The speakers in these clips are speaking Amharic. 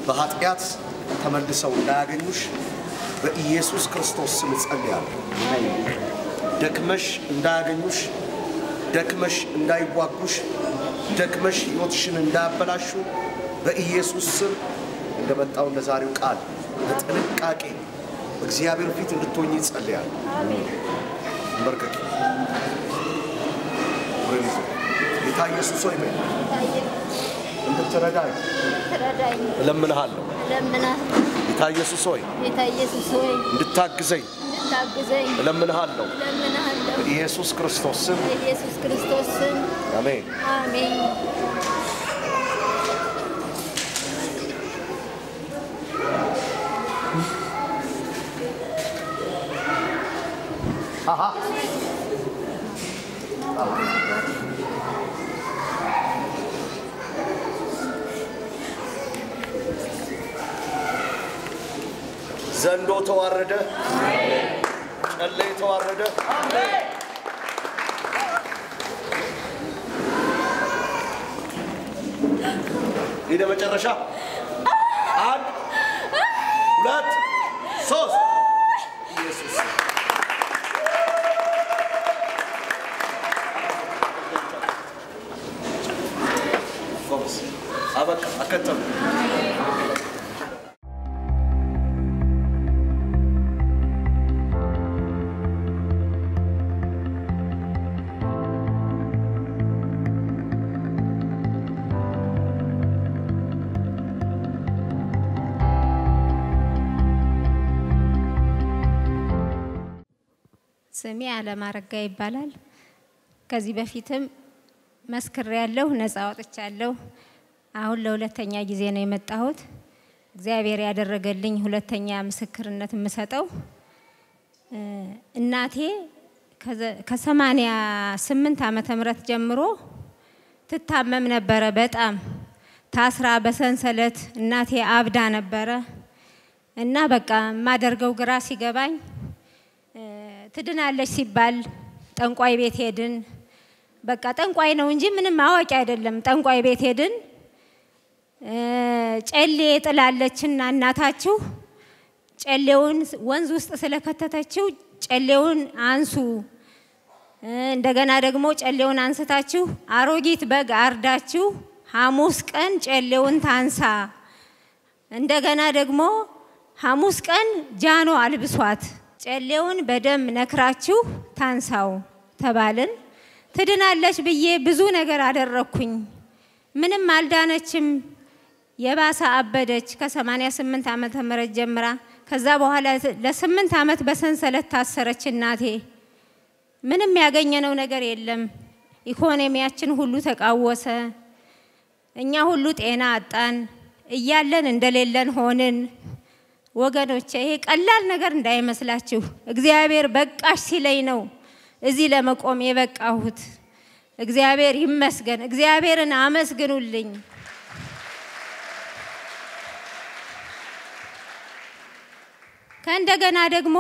በኃጢአት ተመልሰው እንዳያገኙሽ በኢየሱስ ክርስቶስ ስም እጸልያለሁ። ደክመሽ እንዳያገኙሽ፣ ደክመሽ እንዳይዋጉሽ፣ ደክመሽ ሕይወትሽን እንዳያበላሹ በኢየሱስ ስም እንደመጣው እንደ ዛሬው ቃል በጥንቃቄ በእግዚአብሔር ፊት እንድትሆኝ እጸልያለሁ። እንበርከክ ጌታ ኢየሱስ ሆይ በይ እንድትረዳኝ ትረዳኝ እለምንሃለሁ። እለምናለሁ። ጌታ ኢየሱስ ሆይ ጌታ ኢየሱስ ሆይ እንድታግዘኝ እንድታግዘኝ እለምንሃለሁ። እለምናለሁ። በኢየሱስ ክርስቶስ ስም በኢየሱስ ክርስቶስ ስም አሜን። አሜን። አሃ ዘንዶ ተዋረደ፣ ጨሌ ተዋረደ። ወደ መጨረሻ አንድ ሁለት ሶስት ኢየሱስ ጎበዝ አበቃ አከተሙ ስሜ አለማረጋ ይባላል። ከዚህ በፊትም መስክሬ ያለሁ ነፃ ወጥቻለሁ። አሁን ለሁለተኛ ጊዜ ነው የመጣሁት። እግዚአብሔር ያደረገልኝ ሁለተኛ ምስክርነት የምሰጠው እ፣ እናቴ ከሰማንያ ስምንት ዓመተ ምህረት ጀምሮ ትታመም ነበረ። በጣም ታስራ በሰንሰለት እናቴ አብዳ ነበረ እና በቃ የማደርገው ግራ ሲገባኝ እ፣ ትድናለች ሲባል ጠንቋይ ቤት ሄድን። በቃ ጠንቋይ ነው እንጂ ምንም አዋቂ አይደለም። ጠንቋይ ቤት ሄድን። እ፣ ጨሌ ጥላለችና እናታችሁ ጨሌውን ወንዝ ውስጥ ስለከተተችው ጨሌውን አንሱ፣ እ፣ እንደገና ደግሞ ጨሌውን አንስታችሁ አሮጊት በግ አርዳችሁ ሐሙስ ቀን ጨሌውን ታንሳ፣ እንደገና ደግሞ ሐሙስ ቀን ጃኖ አልብሷት፣ ጨሌውን በደም ነክራችሁ ታንሳው ተባልን። ትድናለች ብዬ ብዙ ነገር አደረግኩኝ። ምንም አልዳነችም። የባሰ አበደች። ከ88 ዓመተ ምህረት ጀምራ ከዛ በኋላ ለስምንት ዓመት በሰንሰለት ታሰረች እናቴ። ምንም ያገኘነው ነገር የለም። ኢኮኖሚያችን ሁሉ ተቃወሰ። እኛ ሁሉ ጤና አጣን። እያለን እንደሌለን ሆንን። ወገኖቼ ይሄ ቀላል ነገር እንዳይመስላችሁ። እግዚአብሔር በቃሽ ሲለኝ ነው እዚህ ለመቆም የበቃሁት። እግዚአብሔር ይመስገን። እግዚአብሔርን አመስግኑልኝ። ከእንደገና ደግሞ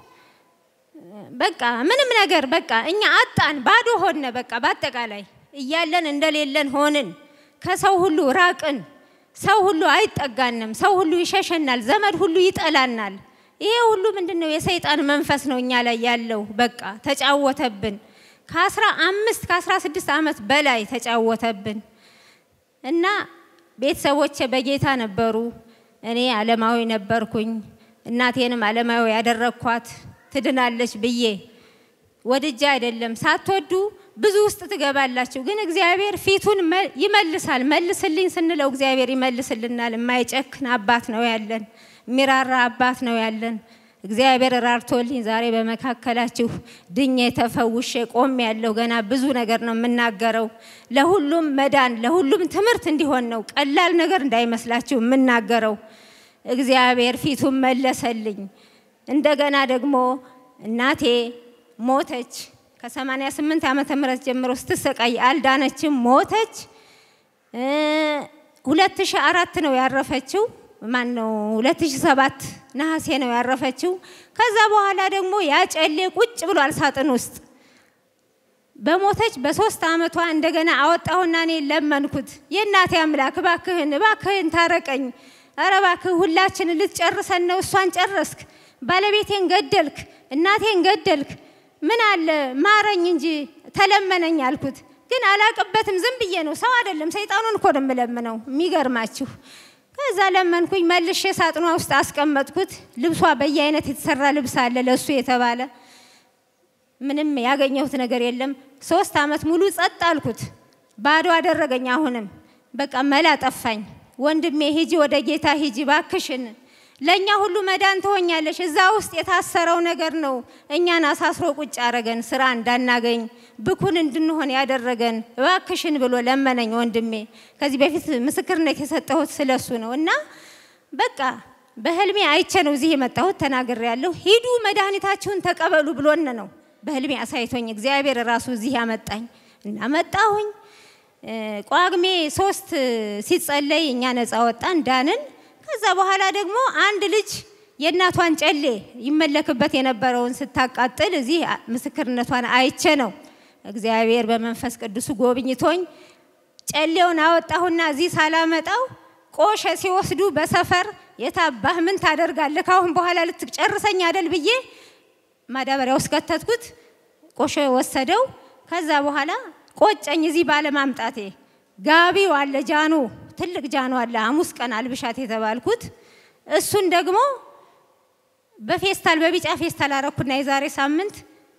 በቃ ምንም ነገር በቃ እኛ አጣን፣ ባዶ ሆነ። በቃ በአጠቃላይ እያለን እንደሌለን ሆንን። ከሰው ሁሉ ራቅን። ሰው ሁሉ አይጠጋንም። ሰው ሁሉ ይሸሸናል። ዘመድ ሁሉ ይጠላናል። ይሄ ሁሉ ምንድን ነው? የሰይጣን መንፈስ ነው እኛ ላይ ያለው። በቃ ተጫወተብን። ከአስራ አምስት ከአስራ ስድስት ዓመት በላይ ተጫወተብን እና ቤተሰቦቼ በጌታ ነበሩ። እኔ ዓለማዊ ነበርኩኝ። እናቴንም ዓለማዊ ያደረግኳት ትድናለች ብዬ ወድጄ አይደለም። ሳትወዱ ብዙ ውስጥ ትገባላችሁ፣ ግን እግዚአብሔር ፊቱን መ- ይመልሳል። መልስልኝ ስንለው እግዚአብሔር ይመልስልናል። የማይጨክን አባት ነው ያለን፣ የሚራራ አባት ነው ያለን። እግዚአብሔር ራርቶልኝ ዛሬ በመካከላችሁ ድኜ ተፈውሼ ቆም ያለው ገና ብዙ ነገር ነው የምናገረው። ለሁሉም መዳን ለሁሉም ትምህርት እንዲሆን ነው። ቀላል ነገር እንዳይመስላችሁ የምናገረው። እግዚአብሔር ፊቱን መለሰልኝ። እንደገና ደግሞ እናቴ ሞተች። ከ88 ዓመተ ምህረት ጀምሮ ስትሰቃይ አልዳነችም፣ ሞተች። እ 2004 ነው ያረፈችው። ማን ነው 2007 ነሐሴ ነው ያረፈችው። ከዛ በኋላ ደግሞ ያ ጨሌ ቁጭ ብሏል ሳጥን ውስጥ። በሞተች በሶስት ዓመቷ እንደገና አወጣሁና እኔ ለመንኩት። የእናቴ አምላክ እባክህን እባክህን ታረቀኝ፣ ኧረ እባክህ ሁላችንን ልትጨርሰን ነው። እሷን ጨረስክ፣ ባለቤቴን ገደልክ፣ እናቴን ገደልክ። ምን አለ ማረኝ እንጂ ተለመነኝ አልኩት። ግን አላቅበትም። ዝም ብዬ ነው፣ ሰው አይደለም ሰይጣኑን እኮ ነው የምለምነው። የሚገርማችሁ ከዛ ለመንኩኝ፣ መልሼ ሳጥኗ ውስጥ አስቀመጥኩት። ልብሷ በየአይነት የተሰራ ልብስ አለ ለእሱ የተባለ ምንም ያገኘሁት ነገር የለም። ሶስት አመት ሙሉ ጸጥ አልኩት። ባዶ አደረገኝ። አሁንም በቃ መላ ጠፋኝ። ወንድሜ ሂጂ፣ ወደ ጌታ ሂጂ ባክሽን፣ ለእኛ ሁሉ መዳን ትሆኛለሽ። እዛ ውስጥ የታሰረው ነገር ነው እኛን አሳስሮ ቁጭ አረገን፣ ስራ እንዳናገኝ ብኩን እንድንሆን ያደረገን። እባክሽን ብሎ ለመነኝ ወንድሜ። ከዚህ በፊት ምስክርነት የሰጠሁት ስለሱ ነው እና በቃ በህልሜ አይቼ ነው እዚህ የመጣሁት። ተናግሬ ያለሁ ሂዱ መድኃኒታችሁን ተቀበሉ ብሎን ነው በህልሜ አሳይቶኝ እግዚአብሔር ራሱ እዚህ ያመጣኝ እና መጣሁኝ። ቋግሜ ሶስት ሲጸለይ እኛ ነፃ ወጣን ዳንን። ከዛ በኋላ ደግሞ አንድ ልጅ የእናቷን ጨሌ ይመለክበት የነበረውን ስታቃጥል እዚህ ምስክርነቷን አይቼ ነው እግዚአብሔር በመንፈስ ቅዱስ ጎብኝቶኝ ጨሌውን አወጣሁና እዚህ ሳላመጣው ቆሸ ሲወስዱ በሰፈር የታባህ ምን ታደርጋለህ? ካሁን በኋላ ልትጨርሰኝ አደል ብዬ ማዳበሪያ ውስጥ ከተትኩት። ቆሸ ወሰደው። ከዛ በኋላ ቆጨኝ እዚህ ባለማምጣቴ። ጋቢው አለ ጃኖ፣ ትልቅ ጃኖ አለ ሐሙስ ቀን አልብሻት የተባልኩት እሱን ደግሞ በፌስታል በቢጫ ፌስታል አረኩና የዛሬ ሳምንት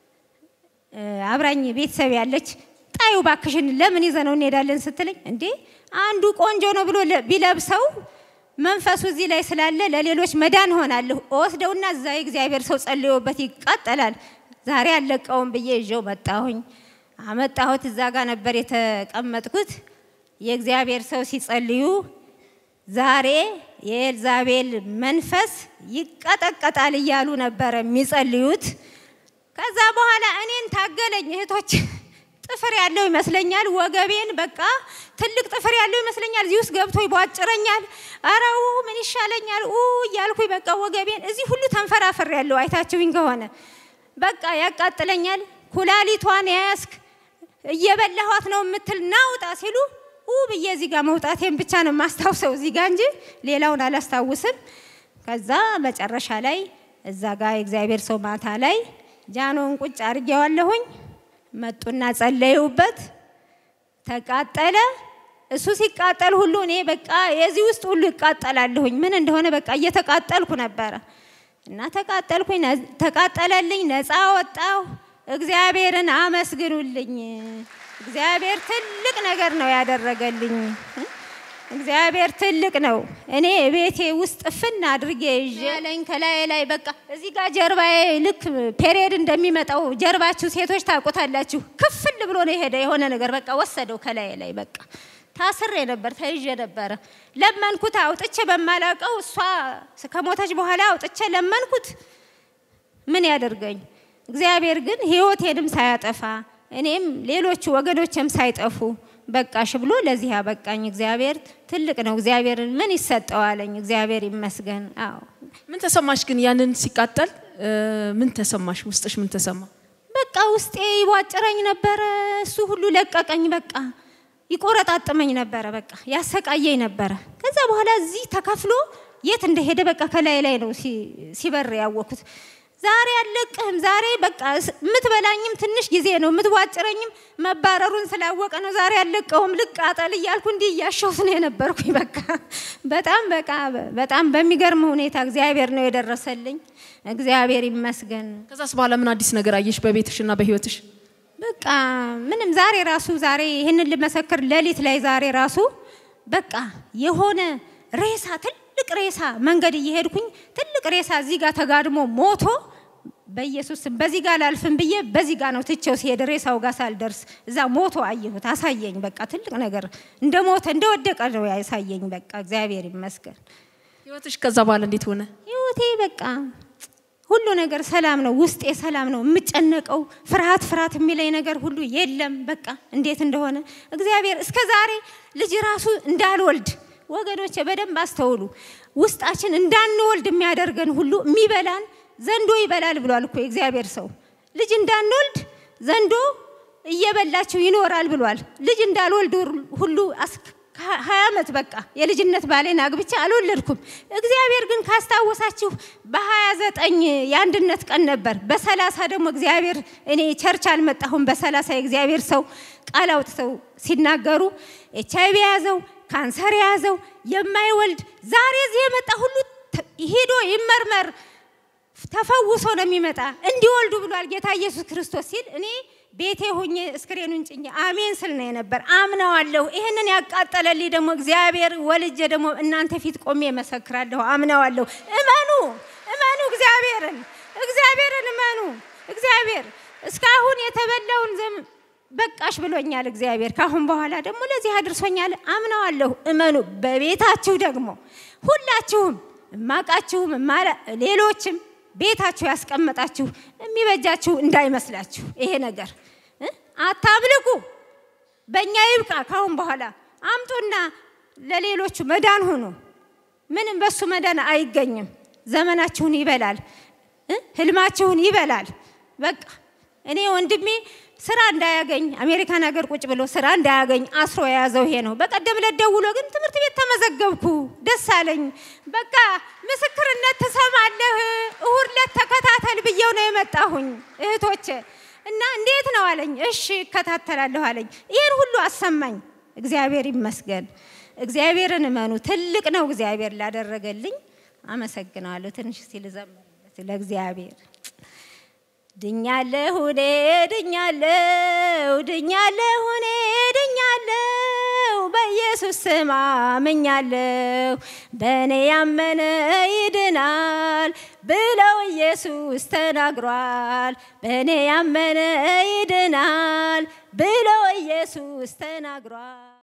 አብራኝ ቤተሰብ ያለች ጣዩ ባክሽን ለምን ይዘነው እንሄዳለን ስትለኝ፣ እንዴ አንዱ ቆንጆ ነው ብሎ ቢለብሰው መንፈሱ እዚህ ላይ ስላለ ለሌሎች መዳን ሆናለሁ። ወስደውና እዛ የእግዚአብሔር ሰው ጸልዮበት ይቃጠላል። ዛሬ አለቀውም ብዬ ይዤው መጣሁኝ። አመጣሁት። እዛ ጋር ነበር የተቀመጥኩት። የእግዚአብሔር ሰው ሲጸልዩ ዛሬ የኤልዛቤል መንፈስ ይቀጠቀጣል እያሉ ነበረ የሚጸልዩት። ከዛ በኋላ እኔን ታገለኝ እህቶች ጥፍር ያለው ይመስለኛል። ወገቤን በቃ ትልቅ ጥፍር ያለው ይመስለኛል። እዚህ ውስጥ ገብቶ ይቧጭረኛል። አረው ምን ይሻለኛል ኡ እያልኩኝ በቃ ወገቤን እዚህ ሁሉ ተንፈራፍር ያለው አይታችሁኝ ከሆነ በቃ ያቃጥለኛል። ኩላሊቷን ያያስክ እየበላኋት ነው የምትል ናውጣ ሲሉ ኡ ብዬ እዚህ ጋር መውጣቴን ብቻ ነው የማስታውሰው እዚህ ጋር እንጂ ሌላውን አላስታውስም። ከዛ መጨረሻ ላይ እዛ ጋር የእግዚአብሔር ሰው ማታ ላይ ጃኖን ቁጭ አድርጌዋለሁኝ። መጡና ጸለዩበት፣ ተቃጠለ። እሱ ሲቃጠል ሁሉ እኔ በቃ የዚህ ውስጥ ሁሉ ይቃጠላለሁኝ። ምን እንደሆነ በቃ እየተቃጠልኩ ነበረ እና ተቃጠልኩኝ፣ ተቃጠለልኝ፣ ነፃ ወጣሁ። እግዚአብሔርን አመስግኑልኝ። እግዚአብሔር ትልቅ ነገር ነው ያደረገልኝ። እግዚአብሔር ትልቅ ነው። እኔ ቤቴ ውስጥ ፍን አድርጌ ይዤ ያለኝ ከላይ ላይ በቃ እዚህ ጋር ጀርባዬ ልክ ፔሪየድ እንደሚመጣው ጀርባችሁ ሴቶች ታውቁታላችሁ። ክፍል ብሎ ነው የሄደ የሆነ ነገር በቃ ወሰደው ከላይ ላይ በቃ ታስሬ ነበር፣ ተይዤ ነበረ። ለመንኩት አውጥቼ በማላውቀው እሷ ከሞተች በኋላ አውጥቼ ለመንኩት። ምን ያደርገኝ እግዚአብሔር ግን ህይወቴንም ሳያጠፋ እኔም ሌሎቹ ወገኖችም ሳይጠፉ በቃሽ ብሎ ለዚህ ያበቃኝ እግዚአብሔር ትልቅ ነው። እግዚአብሔርን ምን ይሰጠዋለኝ? እግዚአብሔር ይመስገን። አዎ ምን ተሰማሽ ግን ያንን ሲቃጠል ምን ተሰማሽ? ውስጥሽ ምን ተሰማ? በቃ ውስጤ ይቧጭረኝ ነበረ። እሱ ሁሉ ለቀቀኝ። በቃ ይቆረጣጥመኝ ነበረ። በቃ ያሰቃየኝ ነበረ። ከዛ በኋላ እዚህ ተከፍሎ የት እንደሄደ በቃ ከላይ ላይ ነው ሲበር ያወኩት። ዛሬ አልለቅህም። ዛሬ በቃ የምትበላኝም ትንሽ ጊዜ ነው፣ የምትቧጭረኝም መባረሩን ስላወቀ ነው። ዛሬ አልለቀውም፣ ልቃጠል እያልኩ እንዲህ እያሸሁት ነው የነበርኩኝ። በቃ በጣም በቃ በጣም በሚገርም ሁኔታ እግዚአብሔር ነው የደረሰልኝ። እግዚአብሔር ይመስገን። ከዛስ በኋላ ምን አዲስ ነገር አየሽ በቤትሽና በህይወትሽ? በቃ ምንም ዛሬ ራሱ ዛሬ ይህንን ልመሰክር ሌሊት ላይ ዛሬ ራሱ በቃ የሆነ ሬሳ ትልቅ ሬሳ መንገድ እየሄድኩኝ ትልቅ ሬሳ እዚህ ጋር ተጋድሞ ሞቶ በኢየሱስ ስም በዚህ ጋር ላልፍም ብዬ በዚህ ጋር ነው ትቼው ሲሄድ ሬሳው ጋር ሳልደርስ እዛ ሞቶ አየሁት። አሳየኝ። በቃ ትልቅ ነገር እንደ ሞተ እንደ ወደቀ ነው ያሳየኝ። በቃ እግዚአብሔር ይመስገን። ህይወትሽ ከዛ በኋላ እንዴት ሆነ? ህይወቴ በቃ ሁሉ ነገር ሰላም ነው። ውስጤ ሰላም ነው። የምጨነቀው ፍርሃት ፍርሃት የሚለኝ ነገር ሁሉ የለም። በቃ እንዴት እንደሆነ እግዚአብሔር እስከ ዛሬ ልጅ ራሱ እንዳልወልድ ወገኖቼ በደንብ አስተውሉ። ውስጣችን እንዳንወልድ የሚያደርገን ሁሉ የሚበላን ዘንዶ ይበላል ብሏል እኮ የእግዚአብሔር ሰው። ልጅ እንዳንወልድ ዘንዶ እየበላችሁ ይኖራል ብሏል። ልጅ እንዳልወልድ ሁሉ ሀያ ዓመት በቃ የልጅነት ባሌን አግብቼ አልወለድኩም። እግዚአብሔር ግን ካስታወሳችሁ በሀያ ዘጠኝ የአንድነት ቀን ነበር። በሰላሳ ደግሞ እግዚአብሔር እኔ ቸርች አልመጣሁም። በሰላሳ የእግዚአብሔር ሰው ቃል አውጥተው ሲናገሩ ኤች አይቪ የያዘው ካንሰር የያዘው የማይወልድ ዛሬ እዚህ የመጣ ሁሉ ተ- ሄዶ ይመርመር ተፈውሶ ነው የሚመጣ እንዲወልዱ ብሏል ጌታ ኢየሱስ ክርስቶስ ሲል እኔ ቤቴ ሆኜ እስክሬኑን ጭኜ አሜን ስል ነው የነበር። አምነዋለሁ። ይህንን ያቃጠለልኝ ደግሞ እግዚአብሔር ወልጄ ደግሞ እናንተ ፊት ቆሜ መሰክራለሁ። አምነዋለሁ። እመኑ፣ እመኑ እግዚአብሔርን፣ እግዚአብሔርን እመኑ። እግዚአብሔር እስካሁን የተበላውን ዘም በቃሽ ብሎኛል እግዚአብሔር። ካሁን በኋላ ደግሞ ለዚህ አድርሶኛል። አምነዋለሁ። እመኑ። በቤታችሁ ደግሞ ሁላችሁም እማቃችሁም እማላ- ሌሎችም ቤታችሁ ያስቀመጣችሁ የሚበጃችሁ እንዳይመስላችሁ ይሄ ነገር እ? አታምልኩ። በእኛ ይብቃ። ካሁን በኋላ አምጡና ለሌሎቹ መዳን ሁኑ። ምንም በሱ መዳን አይገኝም። ዘመናችሁን ይበላል እ? ህልማችሁን ይበላል። በቃ እኔ ወንድሜ ስራ እንዳያገኝ አሜሪካን ሀገር ቁጭ ብሎ ስራ እንዳያገኝ አስሮ የያዘው ይሄ ነው። በቀደም ዕለት ደውሎ ግን ትምህርት ቤት ተመዘገብኩ ደስ አለኝ። በቃ ምስክርነት ትሰማለህ፣ እሁድ ዕለት ተከታተል ብዬው ነው የመጣሁኝ እህቶቼ እና እንዴት ነው አለኝ። እሺ እከታተላለሁ አለኝ። ይህን ሁሉ አሰማኝ። እግዚአብሔር ይመስገን። እግዚአብሔርን እመኑ። ትልቅ ነው እግዚአብሔር ላደረገልኝ። አመሰግነዋለሁ። ትንሽ ሲል ዘምርለት ለእግዚአብሔር ድኛለሁ እኔ ድኛለሁ ድኛለሁ እኔ ድኛለሁ በኢየሱስ ስም አምኛለሁ በእኔ ያመነ ይድናል ብለው ኢየሱስ ተናግሯል። በእኔ ያመነ ይድናል ብለው ኢየሱስ ተናግሯል።